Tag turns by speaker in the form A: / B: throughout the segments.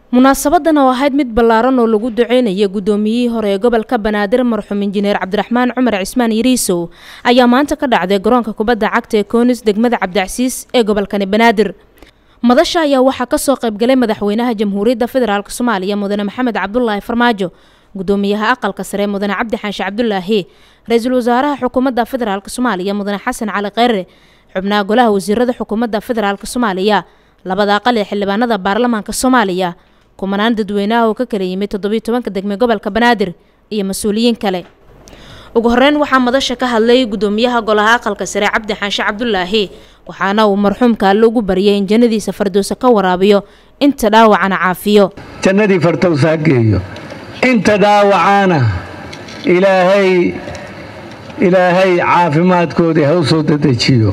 A: munaasabadan oo ahayd mid ballaaran oo lagu duceynaya guddoomiyihii hore ee gobolka banaadir marxuum injineer cabdiraxmaan cumar cismaan yariisow ayaa maanta ka dhacday garoonka kubadda cagta ee koonis degmada cabdicasiis ee gobolkani banaadir madasha ayaa waxaa kasoo qaybgalay madaxweynaha jamhuuriyadda federaalk soomaaliya mudane maxamed cabdulaahi farmaajo gudoomiyaha aqalka sare mudane cabdi xaashi cabdulaahi ra-iisul wasaaraha xukuumadda federaalk soomaaliya mudane xasan cali kheyre xubnaha golaha wasiirada xukuumadda federaalk soomaaliya labada aqal ee xildhibaanada baarlamaanka soomaaliya kumanaan dadweynaha oo ka kala yimid toddobiyo tobanka degme gobolka banaadir iyo mas-uuliyiin kale ugu horeyn waxaa madasha ka hadlay gudoomiyaha golaha aqalka sare cabdi xaashi cabdulaahi waxaana uu marxuumka alle ugu baryay in jannadiisa fardowsa ka waraabiyo inta dhaawacana caafiyo
B: jannadii fardowsa ha geeyo inta dhaawacaana ilaahay ilaahay caafimaadkoodii ha u soo dadejiyo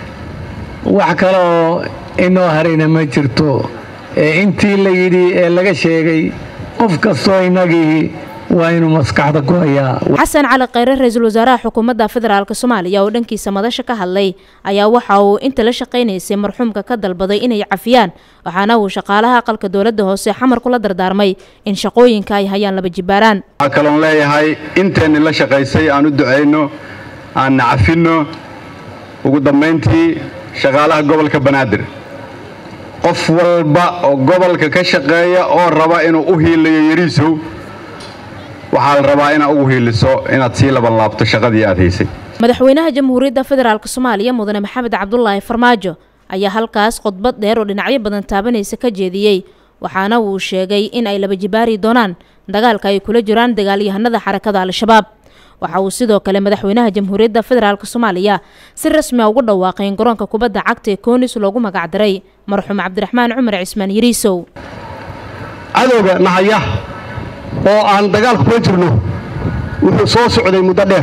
B: wax kale oo inoo harayna ma jirto ee intii la yidhi ee laga sheegay qof kastoo innagii waa inuu maskaxda ku hayaa
A: xasan cali kheyre ra-iisul wasaaraha xukuumadda federaalk soomaaliya oo dhankiisa madasha ka hadlay ayaa waxa uu inta la shaqaynaysay marxuumka ka dalbaday inay cafiyaan waxaana uu shaqaalaha aqalka dowladda hoose xamar kula dardaarmay in shaqooyinka ay hayaan laba jibaaraan
C: waxaa kaloon leeyahay inteenni la shaqaysay aan u ducayno aanna cafinno ugu dambayntii shaqaalaha gobolka banaadir qof walba oo gobolka ka shaqeeya oo raba inuu u hiilayo yariisow waxaa la rabaa inaad ugu hiiliso inaad sii labanlaabto shaqadii aad haysay
A: madaxweynaha jamhuuriyadda federaalk soomaaliya mudane maxamed cabdulaahi farmaajo ayaa halkaas khudbad dheer oo dhinacyo badan taabanaysa ka jeediyey waxaana uu sheegay in ay laba jibaari doonaan dagaalka ay kula jiraan dagaalyahanada xarakada al-shabaab waxa uu sidoo kale madaxweynaha jamhuuriyadda federaalk soomaaliya si rasmi a ugu dhawaaqay in garoonka kubadda cagta ee koonis loogu magacdaray marxuum cabdiraxmaan cumar cismaan yariisow
D: cadowga nahaya oo aan dagaalka kula jirno wuxuu soo socday muddo dheer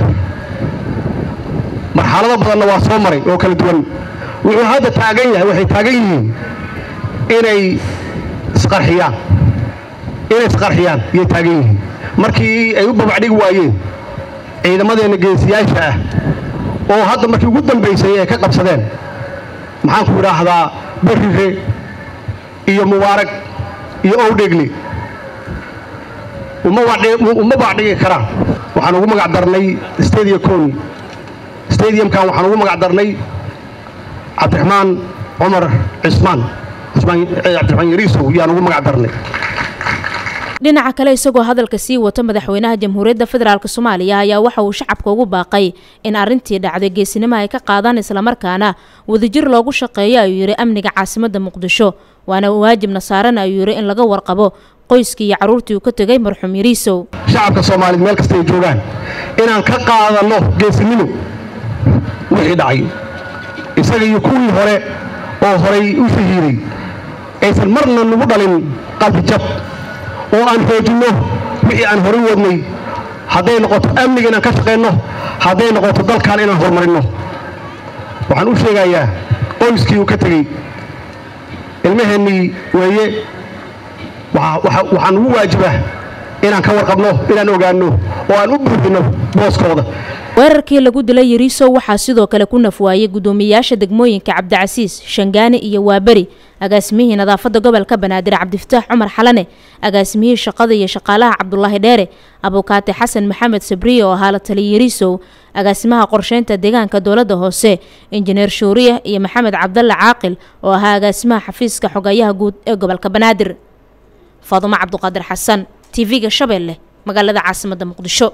D: marxalado badanna waa soo maray oo kala duwan wuxuu hadda taagan yahay waxay taagan yihiin inay isqarxiyaan inay isqarxiyaan iyay taagan yihiin markii ay u babacdhigi waayeen ciidamadeenna geesiyaasha ah oo hadda markii ugu dambaysay ay ka qabsadeen maxaanku idhaahdaa barrire iyo mubaarag iyo owdhegle uma baacdhigi karaan waxaan ugu magac darnay stadium coni stadiumkan waxaan ugu magac darnay cabdiraxmaan cumar cismaan cabdiraxmaan yariisow yaan ugu magac darnay
A: dhinaca kale isagoo hadalka sii wato madaxweynaha jamhuuriyadda federaalk soomaaliya ayaa waxa uu shacabka ugu baaqay in arrintii dhacday geesinimo ay ka qaadaan islamarkaana wadajir loogu shaqeeyo ayuu yidhi amniga caasimadda muqdisho waana waajibna saaran ayuu yidhi in laga warqabo qoyskii iyo carruurtii uu ka tegay marxuum yariisow
D: shacabka soomaaliyeed meel kasta ay joogaan inaan ka qaadanno geesinimo wixii dhacay isaga iyo kuwii hore oo horay u shahiiday aysan marna nagu dhalin qalbijab oo aan xoojinno wixii aan horay wadnay hadday noqoto amniga inaan ka shaqaynno hadday noqoto dalkan inaan horumarinno waxaan u sheegayaa qoyskii uu ka tegey ilmaheennii weeye waxaan ugu waajibaa inaan ka warqabno inaan ogaanno oo aan u buuxinno booskooda
A: weerarkii lagu dilay yariisow waxaa sidoo kale ku nafwaayay guddoomiyayaasha degmooyinka cabdicasiis shangaani iyo waaberi agaasimihii nadaafadda gobolka banaadir cabdifataax cumar xalane agaasimihii shaqada iyo shaqaalaha cabdulaahi dheere abukaate xasan maxamed sabriye oo ahaa la taliya yariisow agaasimaha qorsheynta deegaanka dowladda hoose injineer shuuriya iyo maxamed cabdalle caaqil oo ahaa agaasimaha xafiiska xogayaha guud ee gobolka banaadir faadumo cabduqaadir xasan tv-ga shabeelle magaalada caasimadda muqdisho